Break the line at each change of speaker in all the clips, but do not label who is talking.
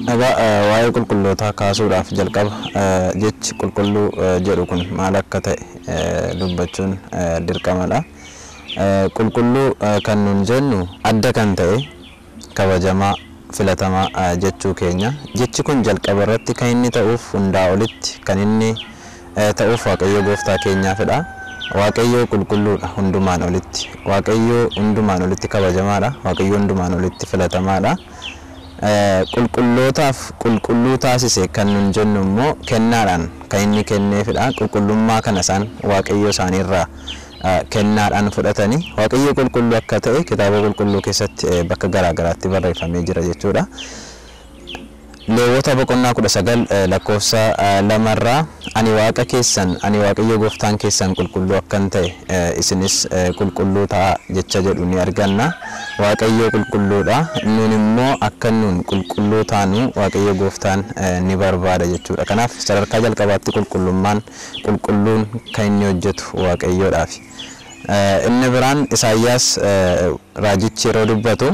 Egaa eh, waa'ee qulqullootaa kaasuudhaaf jalqaba eh, jechi qulqulluu eh, jedhu kun maal akka ta'e eh, dubbachuun eh, dirqamadha. Eh, Qulqulluu eh, kan nun jennu adda kan ta'e kabajamaa filatamaa eh, jechuu keenya. Jechi kun jalqaba irratti kan inni ta'uuf hundaa olitti kan inni eh, ta'uuf Waaqayyo gooftaa keenyaafidha. Waaqayyo qulqulluudha hundumaan olitti. Waaqayyo hundumaan olitti kabajamaadha. Waaqayyo hundumaan olitti filatamaadha. Eh, qulqullootaaf qulqulluu taasise kan nun jennu immoo kennaadhaan kan inni kenneefidha. Qulqullummaa kana isaan waaqayyo isaaniirraa eh, kennaadhaan fudhatanii waaqayyo qulqulluu akka ta'e kitaaba qulqulluu keessatti eh, bakka garaagaraatti barreeffamee jira jechuudha. Leewwota boqonnaa kudha sagal eh, lakkoofsa eh, lamarraa ani waaqa keessan ani waaqayyo gooftaan keessan qulqulluu akkan ta'e eh, isinis eh, qulqulluu ta'a jecha jedhu ni arganna. Waaqayyo qulqulluudha. Nun immoo akka nun qulqulluu taanu waaqayyo gooftaan eh, ni barbaada jechuudha. Kanaaf sadarkaa jalqabaatti qulqullummaan qulqulluun kan inni hojjetu waaqayyoodhaafi. Eh, Inni biraan Isaayyaas eh, raajichi yeroo dubbatu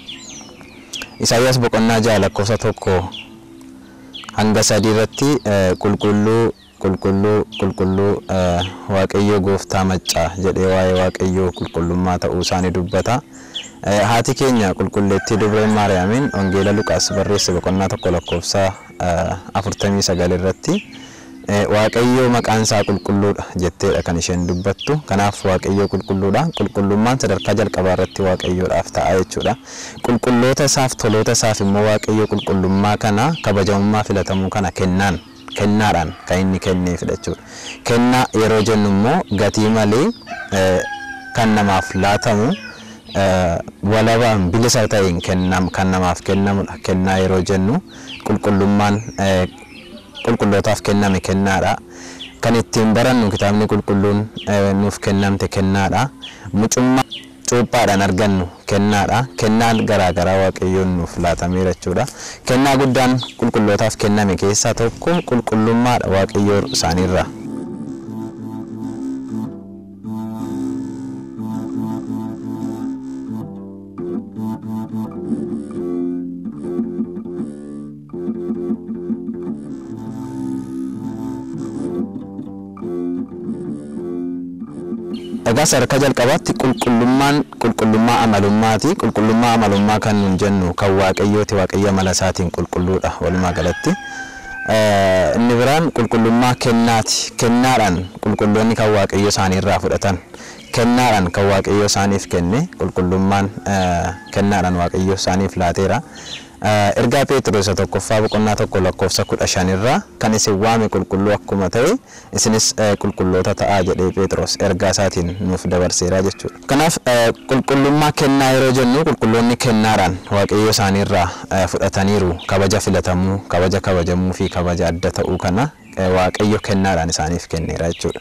Isaayyaas boqonnaa jaha lakkoofsa tokko hanga sadii irratti eh, qulqulluu qulqulluu qulqulluu eh, waaqayyo gooftaa maccaa jedhee waa'ee waaqayyoo qulqullummaa ta'uu isaanii dubbata. Eh, Haati keenya qulqulleettii dubreen Maariyaamiin Wangeela Luqaas barreesse boqonnaa tokko lakkoofsa eh, afurtamii sagal irratti eh, waaqayyo maqaan isaa qulqulluudha jetteedha kan isheen dubbattu. Kanaaf waaqayyo qulqulluudha. Qulqullummaan sadarkaa jalqabaa irratti waaqayyoodhaaf ta'a jechuudha. Qulqulloota isaaf toloota isaaf immoo waaqayyo qulqullummaa kana kabajamummaa filatamuu kana kennaan kennaadhaan kan inni kenneefidha jechuudha. Kennaa yeroo jennu immoo gatii malee eh, kan namaaf laatamu eh, walabaan bilisa ta'een kennam kan namaaf kennamudha. Kennaa yeroo jennu qulqullummaan eh, qulqullootaaf kenname kennaadha. Kan ittiin barannu kitaabni qulqulluun eh, nuuf kennamte kennaadha. Mucummaa cuuphaadhaan argannu kennaadha. Kennaan garaagaraa waaqayyoon nuuf laatameera jechuudha. Kennaa guddaan qulqullootaaf kenname keessaa tokko qulqullummaadha waaqayyoo isaaniirraa. Egaa sadarkaa jalqabaatti qulqullummaan qulqullummaa amalummaati. Qulqullummaa amalummaa kan nun jennu kan waaqayyooti waaqayyo amala isaatiin qulqulluudha walumaa galatti. Eh, Inni biraan qulqullummaa kennaati. Kennaadhaan qulqulloonni kan waaqayyo isaaniirraa fudhatan. Kennaadhaan kan waaqayyo isaaniif kenne qulqullummaan eh, kennaadhaan waaqayyo isaaniif laateera. Eh, Ergaa Pheexroos isa tokkoffaa boqonnaa tokko lakkoofsa kudha shanirraa kan isin waame qulqulluu akkuma ta'e isinis eh, qulqulloota ta'aa jedhee Pheexroos ergaa isaatiin nuuf dabarseera jechuudha. Kanaaf eh, qulqullummaa kennaa yeroo jennu qulqulloonni kennaadhaan waaqayyo isaaniirraa eh, fudhataniiru kabaja filatamuu, kabaja kabajamuu fi kabaja adda ta'uu kana eh, waaqayyo kennaadhaan isaaniif kenneera jechuudha.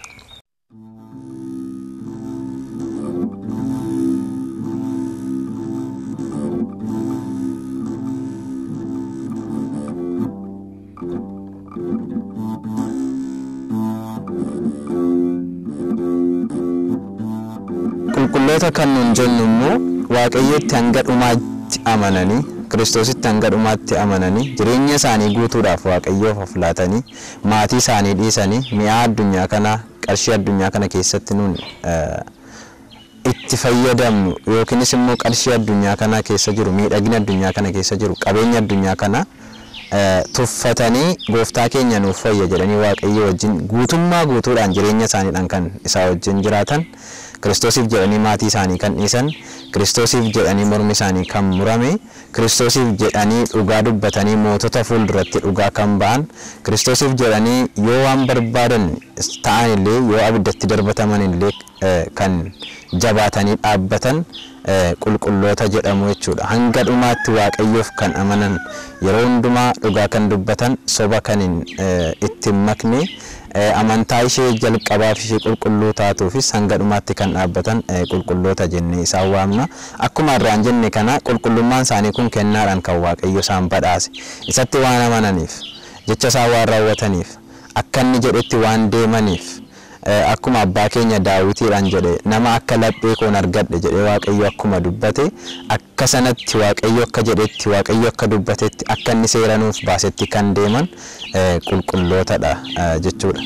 qulqulloota kan nun jennu immoo waaqayyotti hanga dhumaatti amananii kiristoositti hanga dhumaatti amananii jireenya isaanii guutuudhaaf waaqayyoof of laatanii maatii isaanii dhiisanii mi'aa addunyaa kana qarshii addunyaa kana keessatti nun eh, itti fayyadamnu yookiinis immoo qarshii addunyaa kana keessa jiru miidhagina addunyaa kana keessa jiru qabeenya addunyaa kana eh, tuffatanii gooftaa keenya nuuf fayya jedhanii waaqayyo wajjin guutummaa guutuudhaan jireenya isaaniidhaan kan isaa wajjin jiraatan kiristoosiif jedhanii maatii isaanii kan dhiisan kiristoosiif jedhanii mormi isaanii kan murame kiristoosiif jedhanii dhugaa dubbatanii mootota fuulduratti dhugaa kan ba'an kiristoosiif jedhanii yoo waan barbaadan ta'an illee yoo abiddatti darbataman illee eh, kan jabaatanii dhaabbatan eh, qulqulloota jedhamu jechuudha. Hanga dhumaatti waaqayyoof kan amanan yeroo hundumaa dhugaa kan dubbatan soba kan hin eh, itti hin makne eh, amantaa ishee jalqabaaf ishee qulqulluu taatuufis hanga dhumaatti kan dhaabbatan eh, qulqulloota jennee isaan waamna. Akkuma irraan jenne kana qulqullummaan isaanii kun kennaadhaan kan waaqayyo isaan badhaase. Isatti waan amananiif jecha isaa waan raawwataniif akka inni jedhetti waan deemaniif akkuma abbaa keenya daawitiidhaan jedhe nama akka laphee koon argadhe jedhe waaqayyo akkuma dubbate akka sanatti waaqayyo akka jedhetti waaqayyo akka dubbatetti akka inni seera nuuf baasetti kan deeman qulqullootadha jechuudha.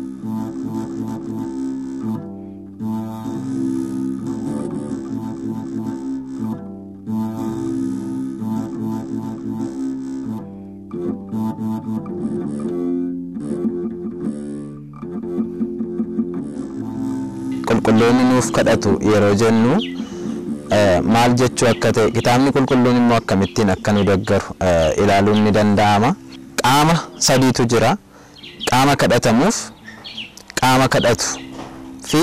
qulqulloonni nuuf kadhatu yeroo jennu maal jechuu akka ta'e kitaabni qulqulluun immoo akkamittiin akka nu deeggaru ilaaluun ni danda'ama. Qaama sadiitu jira. Qaama kadhatamuuf, qaama kadhatu fi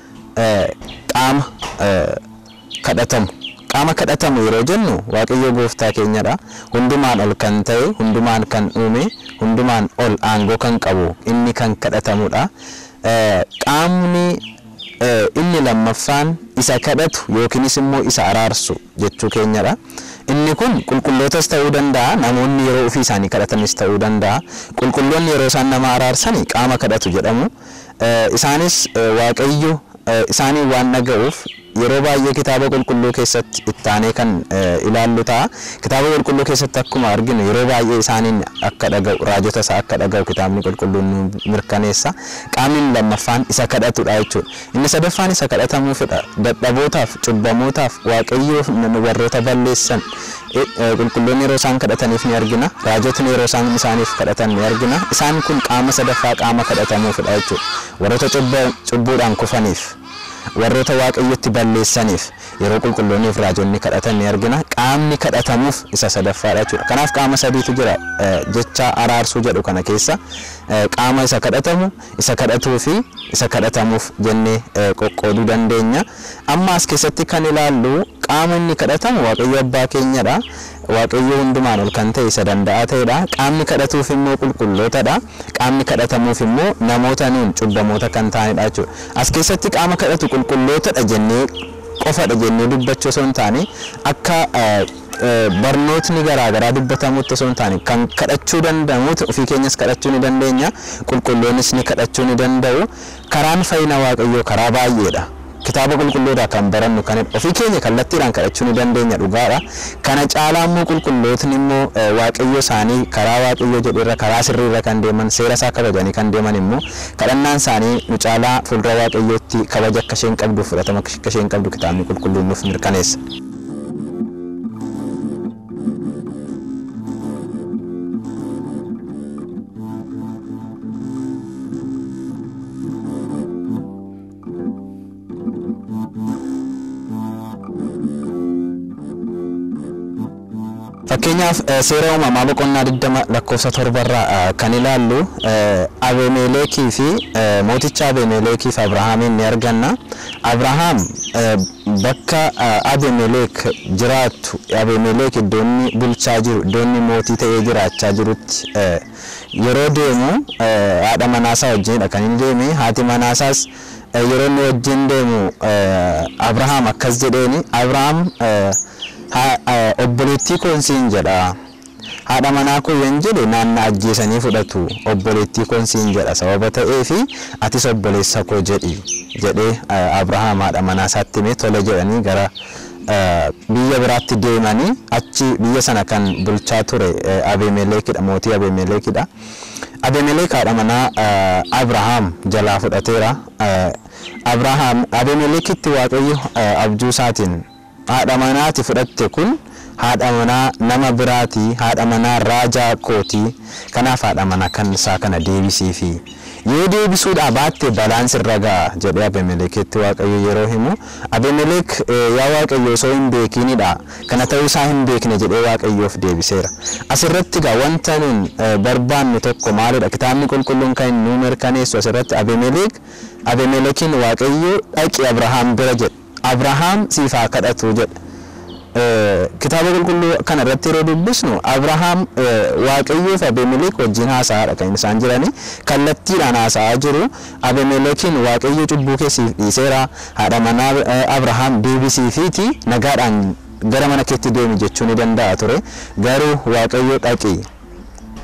qaama kadhatamu. Qaama kadhatamu yeroo jennu waaqayyo gooftaa keenyadha. Hundumaan ol kan ta'e, hundumaan kan uume, hundumaan ol aangoo kan qabu inni kan kadhatamudha. Qaamni inni lammaffaan isa kadhatu yookiinis immoo isa araarsu jechuu keenyadha. Inni kun qulqullootas ta'uu danda'a namoonni yeroo ofii isaanii kadhatanis ta'uu danda'a. Qulqulloonni yeroo isaan nama araarsan qaama kadhatu jedhamu. Isaanis waaqayyo isaanii waan dhaga'uuf yeroo baay'ee kitaaba qulqulluu keessatti ittaanee kan ilaallu ta'a. Kitaaba qulqulluu keessatti akkuma arginu yeroo baay'ee isaaniin akka dhaga'u raajota isaa akka dhaga'u kitaabni qulqulluun nu mirkaneessa. Qaamni lammaffaan isa kadhatudha jechuudha. Inni sadaffaan isa kadhatamuufidha. Dadhabootaaf, cubbamootaaf, waaqayyoof warroota balleessan qulqulloonni yeroo isaan kadhataniif ni argina. Raajotni yeroo isaan isaaniif kadhatan ni argina. Isaan kun qaama sadaffaa qaama kadhatamuufidha jechuudha. Warroota cubbuudhaan kufaniif. warroota waaqayyotti balleessaniif yeroo qulqulloonniif raajonni kadhatan ni argina qaamni kadhatamuuf isa sadaffaadha jechuudha kanaaf qaama sadiitu jira jecha araarsuu jedhu kana keessa qaama isa kadhatamu isa kadhatuu fi isa kadhatamuuf jennee qoqqooduu dandeenya amma as keessatti kan ilaallu qaama inni kadhatamu waaqayyo abbaa keenyadha waaqayyo hundumaan ol kan ta'e isa danda'aa ta'edha qaamni kadhatuuf immoo qulqullootadha qaamni kadhatamuuf immoo namoota nuun cubbamoota kan ta'anidha jechuudha as keessatti qaama kadhatu qulqullootadha jennee qofadha jennee dubbachuu osoo hin taane akka barnootni garaagaraa dubbatamutti osoo hin taane kan kadhachuu danda'amuuti ofii keenyas kadhachuu ni dandeenya qulqulloonnis ni kadhachuu ni danda'u karaan fayyina waaqayyoo karaa baay'eedha. kitaaba qulqulluudhaa kan barannu kan ofii keenya kallattiidhaan kadhachuu ni dandeenya dhugaadha. Kana caalaa immoo qulqullootni immoo waaqayyo isaanii karaa waaqayyo jedhurra karaa sirriirra kan deeman seera isaa kabajanii kan deeman immoo kadhannaan isaanii nu caalaa fuuldura waaqayyootti kabaja akka isheen qabdu fudhatama akka isheen qabdu kitaabni qulqulluun nuuf mirkaneessa. Fakkeenyaaf seera uumamaa boqonnaa 20 lakkoofsa torbarraa kan ilaallu Abemeeleekii fi mooticha Abemeeleekii fi Abrahaamiin ni arganna. Abrahaam bakka Abemeeleek jiraattu Abemeeleek iddoo inni bulchaa jiru iddoo inni mootii ta'ee jiraachaa jirutti yeroo deemu haadha manaasaa wajjinidha kan inni deeme haati manaasaas yeroo inni wajjin deemu Abrahaam akkas jedheeni Abrahaam obboleettii koonsiin jedha. Haadha manaa koo yoon jedhe naanna ajjeesanii fudhatu obboleettii koonsiin jedha sababa ta'eefi atis obboleessa koo jedhi jedhee Abrahaam haadha manaa isaatti himee tole jedhanii gara biyya biraatti deemanii achi biyya sana kan bulchaa ture Abeemeleekidha mootii Abeemeleekidha. Abeemeleek haadha manaa Abrahaam jalaa fudhateera. Abrahaam Abeemeleekitti waaqayyo abjuu isaatiin haadha manaati fudhatte kun haadha manaa nama biraati haadha manaa raajaa kooti kanaaf haadha manaa kan isaa kana deebisiifi yoo deebisuudhaa baatte balaan sirra ga'a jedhee Abemeleekitti waaqayyo yeroo himu Abemeleek yaa waaqayyo osoo hin beekinidha kana ta'uu isaa hin beekne jedhee waaqayyoof deebiseera asirratti gaa wanta nuun barbaannu tokko maalidha kitaabni qulqulluun kan nu mirkaneessu asirratti Abemeleek Abemeleekiin waaqayyo dhaqi Abrahaam bira jedhe Abrahaam siif haa kadhatu jedhe. Kitaaba qulqulluu kana irratti yeroo dubbisnu Abrahaam Waaqayyoo fi Abemelek wajjin haasa'aadha kan isaan jirani. Kallattiidhaan haasa'aa jiru. Abemelekiin Waaqayyo cubbuu keessiif dhiiseera. Haadha manaa Abrahaam deebisiifiiti nagaadhaan gara mana keetti deemi jechuu ni danda'a ture. Garuu Waaqayyo dhaqi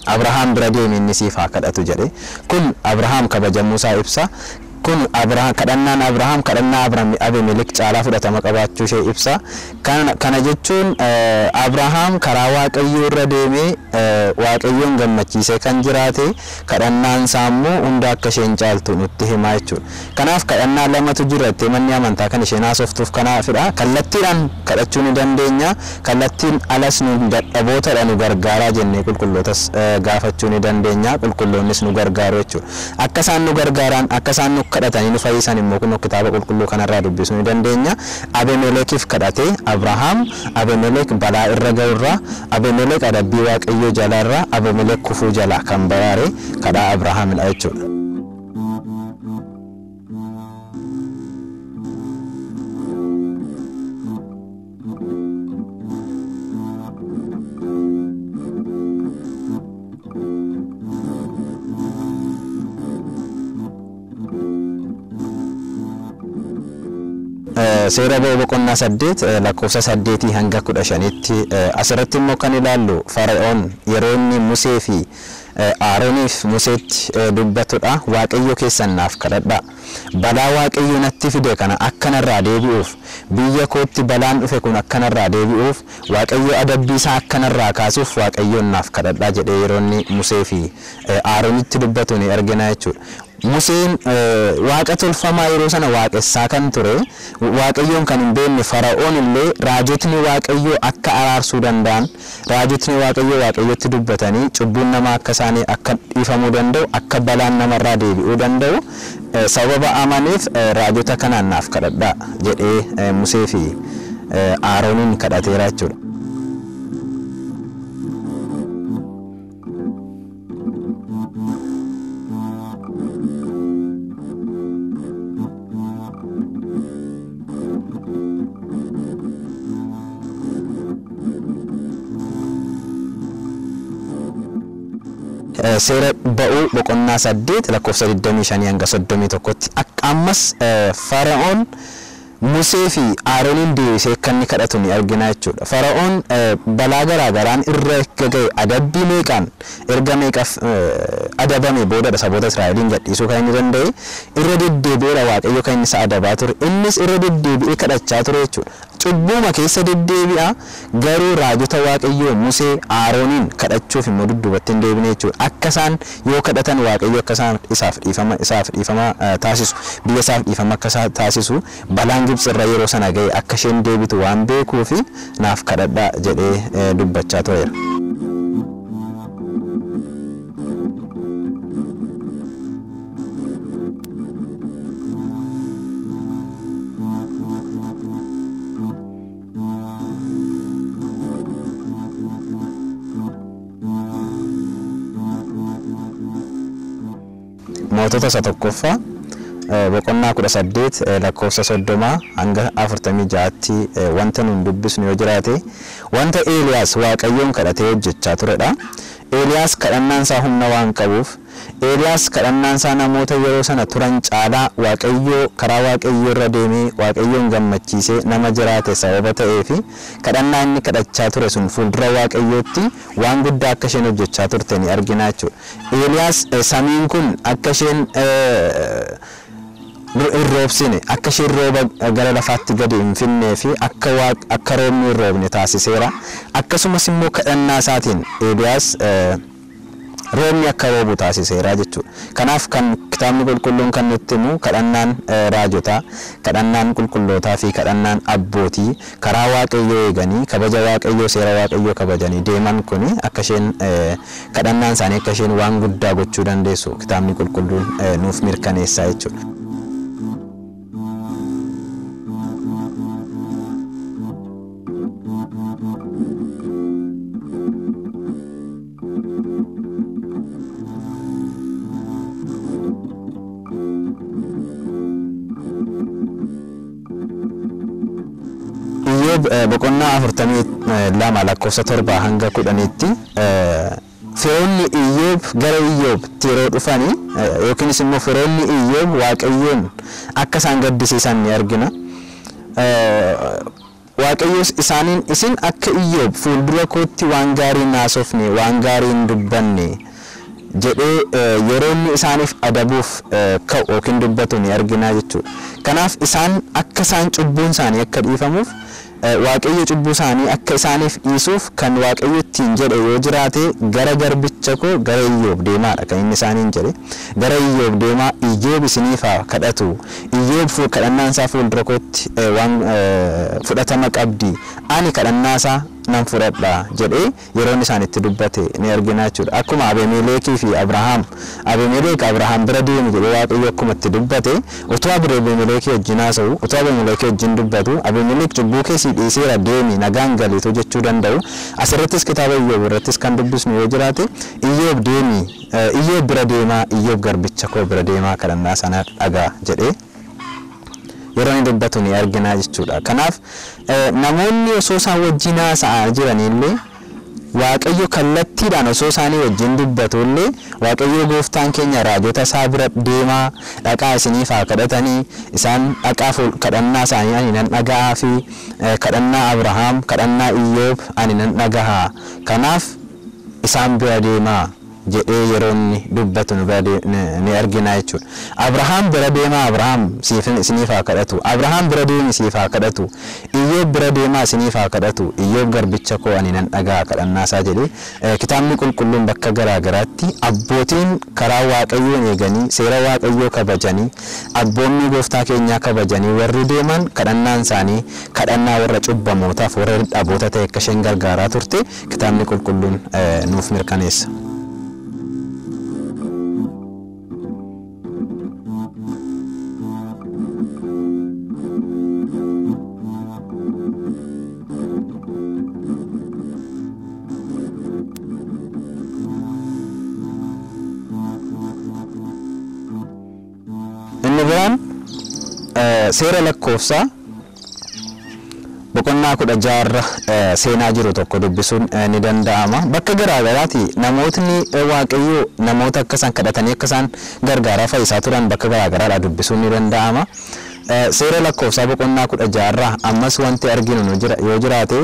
Abrahaam bira deeme inni siif haa kadhatu jedhe kun Abrahaam kabajamuusaa ibsa kun Abrahaam kadhannaan Abrahaam kadhannaa Abimelek caalaa fudhatama qabaachuu ishee ibsa kana jechuun Abrahaam karaa Waaqayyoo irra deemee Waaqayyoon gammachiisee kan jiraate kadhannaan isaa immoo hunda akka isheen caaltu nutti himaa jechuudha. Kanaaf kadhannaa lamatu jira itti manni amantaa kan isheen haasoftuuf kanaafidha. Kallattiidhaan kadhachuu ni dandeenya. Kallattiin alas nu dadhabootadha nu gargaaraa jennee qulqullootas gaafachuu ni dandeenya. Qulqulloonnis nu gargaaru jechuudha. Akka isaan nu gargaaran akka isaan nu kadhatanii nu fayyisan immoo kun kitaaba qulqulluu kanarraa dubbisuu ni dandeenya. Abemelekiif kadhatee Abrahaam Abemelek balaa irra ga'urraa Abemelek adabbii waaqayyoo jalaarraa Abemelek kufuu jalaa kan baraare kadhaa Abrahaamidha jechuudha. seera ba'uu boqonnaa saddeet lakkoofsa saddeetii hanga kudha shanitti asirratti immoo kan ilaallu fara'oon yeroo inni Musee fi Arooniif Museetti dubbatudha waaqayyo keessan naaf kadhadha balaa waaqayyo natti fide kana akkanarraa deebi'uuf biyya kootti balaan dhufe kun akkanarraa deebi'uuf waaqayyo adabbii isaa akkanarraa kaasuuf waaqayyoon naaf kadhadha jedhee yeroo inni Musee fi Aroonitti dubbatu ni argina jechuudha. Museen waaqa tolfamaa yeroo sana waaqessaa kan ture waaqayyoon kan hin beekne fara'oon illee raajotni waaqayyoo akka araarsuu danda'an raajotni waaqayyoo waaqayyotti dubbatanii cubbuun namaa akka isaanii akka dhiifamuu danda'u akka balaan namarraa deebi'uu danda'u sababa amaneef raajota kanaan naaf kadhadhaa jedhee Musee fi Arooniin kadhateera jechuudha. seera ba'uu boqonnaa saddeet lakkoofsa 25 hanga 31tti ammas fara'oon Musee fi Arooniin deebisee akka inni kadhatu ni argina jechuudha. Fara'oon balaa garaa garaan irra ga'e adabbii meeqaan erga meeqaaf adabame boodadha saboota Israa'eliin gadhiisuu kan inni danda'e irra deddeebi'eera Waaqayyo kan inni isa adabaa ture. Innis irra deddeebi'ee kadhachaa ture jechuudha. Cubbuma keessa deddeebi'a garuu raajota Waaqayyoo Musee Arooniin kadhachuuf immoo dudduubatti hin deebine jechuudha. Akka isaan yoo kadhatan Waaqayyo akka isaan isaaf dhiifama isaaf dhiifama taasisu biyya isaaf dhiifama akka taasisu balaan Gibxi irra yeroo sana ga'e akka isheen deebitu waan beekuufi naaf kadhadhaa jedhee dubbachaa tureera. mootota isa tokkoffaa boqonnaa kudha saddeet lakkoofsa soddomaa hanga afurtamii ja'atti wanta nuun dubbisnu yoo jiraate wanta Eeliyaas waaqayyoon kadhatee hojjechaa turedha. Eeliyaas kadhannaan isaa humna waan qabuuf Eeliyaas kadhannaan isaa namoota yeroo sana turan caalaa waaqayyoo karaa waaqayyoo irra deemee waaqayyoon gammachiisee nama jiraate sababa ta'ee fi kadhannaa inni kadhachaa ture sun fuuldura waaqayyootti waan guddaa akka isheen hojjechaa turte ni argina jechuudha. Eeliyaas samiin kun akka isheen hin roobsine akka isheen rooba gara lafaatti gadi hin finnee fi akka akka roobni hin roobne taasiseera. Akkasumas immoo kadhannaa isaatiin Eeliyaas roobni akka roobu taasiseera jechuudha. Kanaaf kan kitaabni qulqulluun kan nutti himu kadhannaan raajotaa, kadhannaan qulqullootaa fi kadhannaan abbootii karaa waaqayyoo eeganii kabaja waaqayyoo seera waaqayyoo kabajanii deeman kuni akka isheen kadhannaan isaanii akka isheen waan guddaa gochuu dandeessu kitaabni qulqulluun nuuf mirkaneessaa jechuudha. Iyyoob boqonnaa afurtamii lama lakkoofsa torbaa hanga kudhaniitti firoonni Iyyoob gara Iyyoobtti yeroo dhufanii yookiinis immoo firoonni Iyyoob waaqayyoon akka isaan gaddisiisan ni argina. waaqayyos isaaniin isin akka iyyoob fuuldura kootti waan gaarii naasofne waan gaarii hin dubbanne jedhee yeroo inni isaaniif adabuuf ka'u yookiin dubbatu ni arginaa jechuudha. Kanaaf isaan akka isaan cubbuun isaanii akka dhiifamuuf waaqayyo cubbuu isaanii akka isaaniif dhiisuuf kan waaqayyo ittiin jedhe yoo jiraate gara garbicha koo gara iyyoob deemaadha kan inni isaaniin jedhe gara iyyoob deemaa iyyoob isiniif haa kadhatu iyyoob kadhannaan isaa fuuldura kootti waan fudhatama qabdi ani kadhannaa isaa nan fudhadha jedhee yeroon isaan itti dubbate ni argina jechuudha. Akkuma Abemeeleekii fi Abrahaam Abemeeleek Abrahaam bira deemi jedhee Waaqayyo akkuma itti dubbate utuu Abemeeleekii wajjin haasa'u utuu Abemeeleekii wajjin dubbatu Abemeeleek cubbuu keessii dhiiseera deemi nagaan galiitu jechuu danda'u. Asirrattis kitaaba Iyyoob irrattis kan dubbisnu yoo jiraate Iyyoob deemi Iyyoob bira deemaa Iyyoob garbicha koo bira deemaa kadhannaa sana dhagaa jedhee yeroo inni dubbatu ni argina jechuudha. Kanaaf namoonni osoo isaan wajjin haasa'aa jiranillee Waaqayyo kallattiidhaan osoo isaanii wajjin dubbatu illee Waaqayyo gooftaan keenya raajota isaa bira deemaa dhaqaa isiniif haa kadhatanii isaan dhaqaa kadhannaa isaanii ani nan dhaga'aa fi kadhannaa Abrahaam kadhannaa Iyyoob ani nan dhagahaa kanaaf isaan bira deemaa jedhee yeroo inni dubbatu ni argina jechuudha. Abrahaam bira deemaa Abrahaam isiniif haa kadhatu. Abrahaam bira deemi isiif haa kadhatu. Iyyoob bira deemaa isiniif haa kadhatu. Iyyoob garbicha koo ani nan dhagaa kadhannaa isaa jedhee kitaabni qulqulluun bakka garaa garaatti abbootiin karaa waaqayyoon eeganii seera waaqayyoo kabajanii abboonni gooftaa keenyaa kabajanii warri deeman kadhannaan isaanii kadhannaa warra cubbamootaaf warra dhaboota ta'e akka isheen gargaaraa turte kitaabni qulqulluun nuuf mirkaneessa. Inni biraan seera lakkoofsaa boqonnaa kudha jaarra seenaa jiru tokko dubbisuun ni danda'ama. Bakka garaagaraati namootni waaqayyoo namoota akka isaan kadhatanii akka isaan gargaaraa fayyisaa turan bakka garaagaraadha dubbisuun ni danda'ama. Seera lakkoofsaa boqonnaa kudha jaarraa ammas wanti arginu yoo jiraate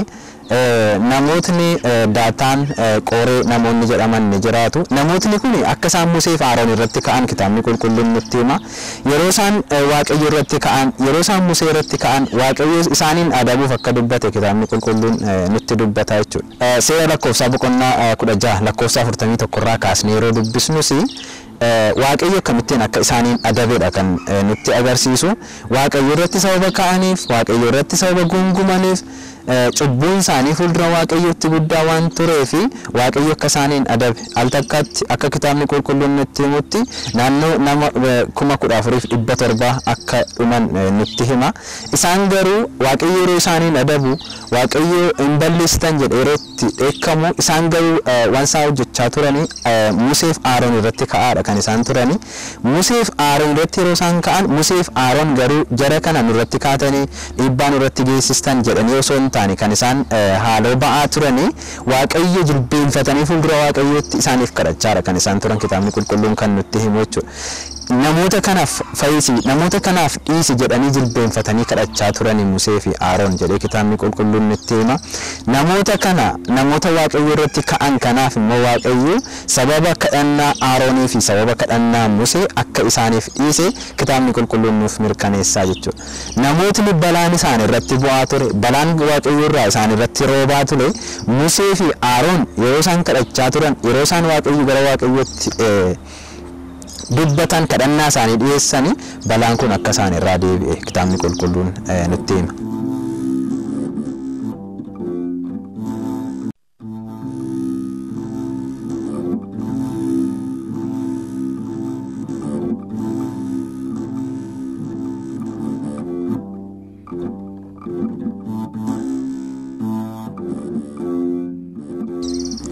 namootni daataan qoree namoonni jedhaman ni jiraatu. Namootni kun akka isaan Musee fi Aroon irratti ka'an kitaabni qulqulluun nutti hima. Yeroo isaan Waaqayyo irratti ka'an, yeroo isaan Musee irratti ka'an Waaqayyo isaaniin adabuuf akka dubbate kitaabni qulqulluun nutti dubbata jechuudha. Seera lakkoofsaa boqonnaa kudha jaha lakkoofsaa afurtamii tokkorraa kaasnee yeroo dubbisnus waaqayyo akkamittiin akka isaaniin adabedha kan nutti agarsiisu. Waaqayyo irratti sababa ka'aniif, waaqayyo irratti sababa gungumaniif cubbuun isaanii fuuldura waaqayyootti guddaa waan turee fi waaqayyo akka isaaniin adabe al takkaatti akka kitaabni qulqulluun nutti himutti naannoo nama kuma kudha afuriif dhibba torba akka dhuman nutti hima. Isaan garuu waaqayyo yeroo isaaniin adabu waaqayyo hin balleessitan jedhe yeroo itti dheekkamu isaan garuu waan isaan hojjechaa turanii Museef Aaroon irratti ka'aadha kan isaan turanii. Museef Aaroon irratti yeroo isaan ka'an Museef Aaroon garuu jara kana nurratti kaatanii dhiibbaa nurratti geessistan jedhanii osoo hin taane kan isaan haaloo ba'aa turanii waaqayyo jilbeenfatanii fuuldura waaqayyootti isaaniif kadhachaadha kan isaan turan kitaabni qulqulluun kan nutti himu jechuudha. Namoota kanaaf fayyisi namoota kanaaf dhiisi jedhanii jilbeenfatanii kadhachaa turanii Musee fi Aaroon jedhee kitaabni qulqulluun nutti hima. Namoota kana namoota waaqayyo irratti ka'an kanaaf immoo waaqayyo sababa kadhannaa Aaroonii fi sababa kadhannaa Musee akka isaaniif dhiise kitaabni qulqulluun nuuf mirkaneessaa jechuudha. Namootni balaan isaan irratti bu'aa ture balaan waaqayyo irraa isaan irratti roobaa ture Musee fi Aaroon yeroo isaan kadhachaa turan yeroo isaan waaqayyo gara waaqayyootti dubbatan kadhannaa isaanii dhiyeessanii balaan kun akka isaan irraa deebi'e kitaabni qulqulluun nutti hima.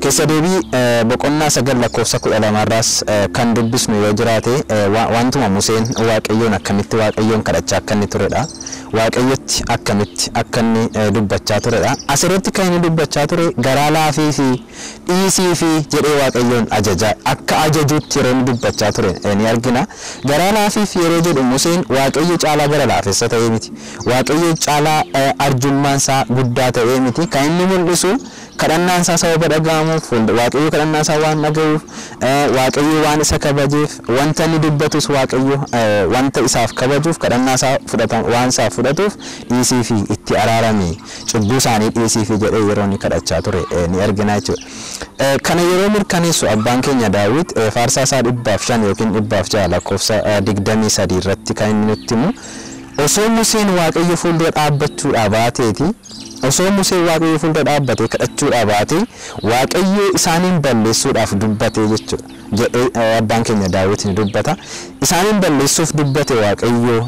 Keessa deebii eh, boqonnaa sagal lakkoofsa kudha lamarraas eh, kan dubbisnu yoo jiraate eh, wa- wantuma Museen Waaqayyoon akkamitti Waaqayyoon kadhachaa akka inni turedha. Waaqayyotti akkamitti akka inni eh, dubbachaa turedha. Asirratti kan inni dubbachaa ture garaa laafii fi dhiisii fi jedhee Waaqayyoon ajajaa akka ajajuutti yeroo inni dubbachaa ture eh, ni argina. Garaa laafii fi yeroo jedhu Museen Waaqayyo caalaa gara laafessa ta'ee miti. Waaqayyo caalaa eh, arjummaan isaa guddaa ta'ee miti. Kan inni mul'isu kadhannaan isaa sababa dhaga'amuuf fuuldu- waaqayyo kadhannaa isaa waan dhaga'uuf eh, waaqayyo waan isa kabajeef wanta inni dubbatus waaqayyo eh, wanta isaaf kabajuuf kadhannaa isaa fudhata waan isaaf fudhatuuf dhiisii fi itti araarame cubbuu isaanii dhiisii fi jedhee yeroo inni kadhachaa ture eh, ni argina jechuudha. Eh, Kana yeroo mirkaneessu abbaan keenya daawit eh, faarsaa isaa dhibbaaf shan yookiin dhibbaaf ja'a lakkoofsa eh, digdamii sadii irratti kan inni nutti himu osoo Museen waaqayyo fuuldura dhaabbachuudhaa baateeti osoo Museen waaqayyo fuuldura dhaabbatee kadhachuudhaa baatee waaqayyo isaaniin balleessuudhaaf dubbate jechuudha jedhee eh, abbaan keenya daawit ni dubbata isaaniin balleessuuf dubbate waaqayyo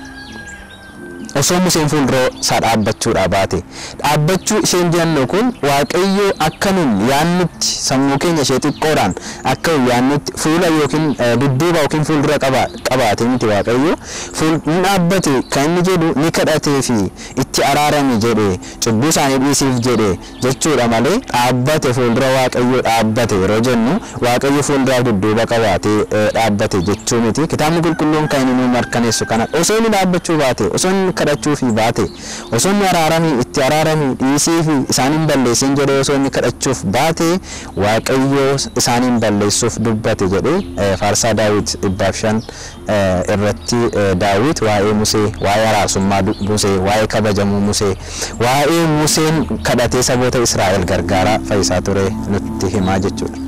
osoo Museen fuuldura isaa dhaabbachuudhaa baate dhaabbachuu isheen jennu kun waaqayyo akka nun yaannutti sammuu keenya ishee xiqqoodhaan akka nun yaannutti fuula yookiin eh, dudduuba yookiin fuuldura qaba qabaate miti waaqayyo fuul ni dhaabbate kan inni jedhu ni kadhatee fi itti araarame jedhe cubbuu isaanii dhiisiif jedhe jechuudha malee dhaabbate fuuldura waaqayyo dhaabbate yeroo jennu waaqayyo fuuldura dudduuba qabaatee eh, dhaabbate jechuu miti kitaabni qulqulluun kan inni nu mirkaneessu kana osoo inni dhaabbachuu baate osoo inni kadhachuu fi baate osoo inni araaramii itti araaramii dhiisii fi isaaniin balleessin jedhee osoo inni kadhachuuf baate waaqayyo isaaniin balleessuuf dubbate jedhee eh, faarsaa daawit dhibbaaf shan eh, irratti eh, daawit waa'ee musee waa'ee araarsummaa du- musee waa'ee kabajamuu musee waa'ee museen kadhatee saboota israa'el gargaaraa fayyisaa ture nutti himaa jechuudha.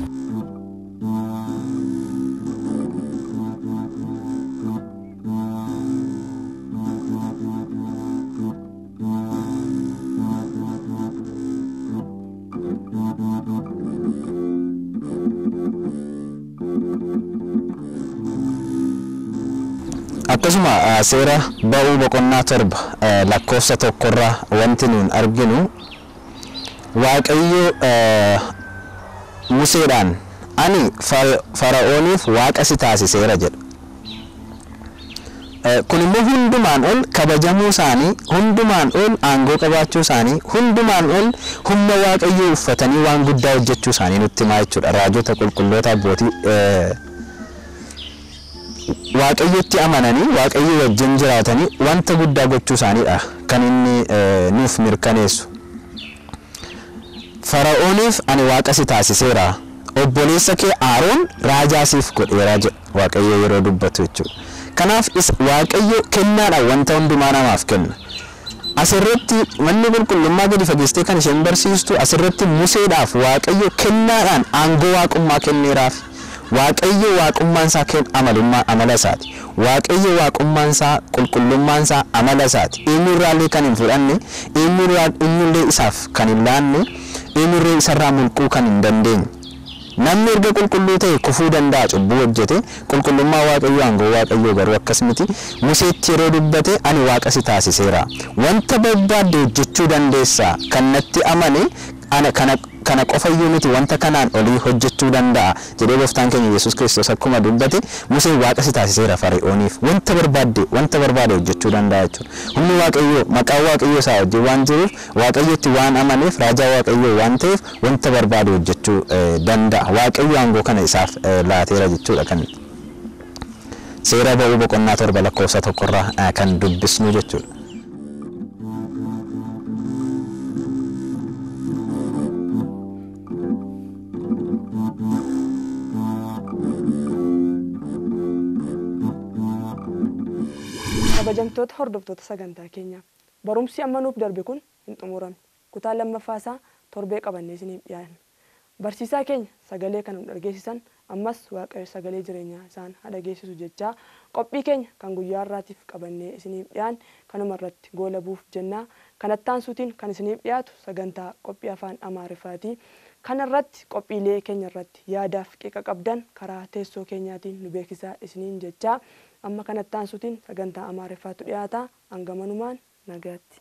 akkasuma ah, seera ba'uu boqonnaa torba eh, lakkoofsa tokkorraa wanti nuun arginu waaqayyo eh, museedhaan ani Far- fara'ooniif waaqa si taasiseera jedha Eh, kun immoo hundumaan ol kabajamuu isaanii hundumaan ol aangoo qabaachuu isaanii hundumaan ol humna waaqayyoo uffatanii waan guddaa hojjechuu isaanii nutti himaa jechuudha raajota qulqulloota abbootii eh, waaqayyotti amananii waaqayyo wajjin jiraatanii wanta guddaa gochuu isaaniidha kan inni eh, nuuf mirkaneessu. Fara'ooniif ani waaqa si taasiseera obboleessa kee Aaroon raajaa siif godheera jedha waaqayyo yeroo dubbatu jechuudha. Kanaaf is- waaqayyo kennaadhaan wanta hundumaa namaaf kenna. Asirratti manni qulqullummaa gadi fageessitee kan isheen barsiistu asirratti Museedhaaf waaqayyo kennaadhaan aangoo waaqummaa kenneeraaf. Waaqayyo waaqummaan isaa ken amalummaa amala isaati. Waaqayyo waaqummaan isaa qulqullummaan isaa amala isaati. Eenyurraallee kan hin fudhanne, eenyurraa eenyullee isaaf kan hin laanne, eenyurree isarraa mulquu kan hin dandeenye. Namni erga qulqulluu ta'e kufuu danda'a cubbuu hojjete qulqullummaa waaqayyoo aangoo waaqayyoo garuu akkas miti museetti yeroo dubbate ani waaqa si taasiseera wanta barbaadde hojjechuu dandeessa kan natti amane ana kana kana qofayyuu miti wanta kanaan olii hojjechuu danda'a jedhee gooftaan keenya Yesuus Kiristoos akkuma dubbate Museen waaqa si taasiseera Fara'ooniif wanta barbaadde wanta barbaade hojjechuu danda'a jechuudha. Humni waaqayyoo maqaan waaqayyoo isaa wajjin waan jiruuf waaqayyotti waan amaneef raajaa waaqayyoo waan ta'eef wanta barbaade hojjechuu eh, danda'a. Waaqayyo aangoo kana isaaf eh, laateera jechuudha kan seera ba'uu boqonnaa torba lakkoofsa tokkorraa eh, kan dubbisnu jechuudha.
kabajamtoota hordoftoota sagantaa keenyaa barumsi amma nuuf darbe kun hin xumuramne kutaa lammaffaa isaa torbee qabannee isiniif dhiyaanna barsiisaa keenya sagalee kan nu dhageessisan ammas waaqayyo sagalee jireenyaa isaan haa dhageessisu jechaa qophii keenya kan guyyaa har'aatiif qabannee isiniif dhiyaan kanuma irratti goolabuuf jennaa kanattaan suutiin kan isiniif dhiyaatu sagantaa qophii afaan amaariffaatii kana irratti qophiilee keenya irratti yaadaaf qiqa qabdan karaa teessoo keenyaatiin nu beeksisaa isiniin jechaa amma kanattaan suutiin sagantaa amaariffaatu dhiyaata hangamanumaan nagaatti.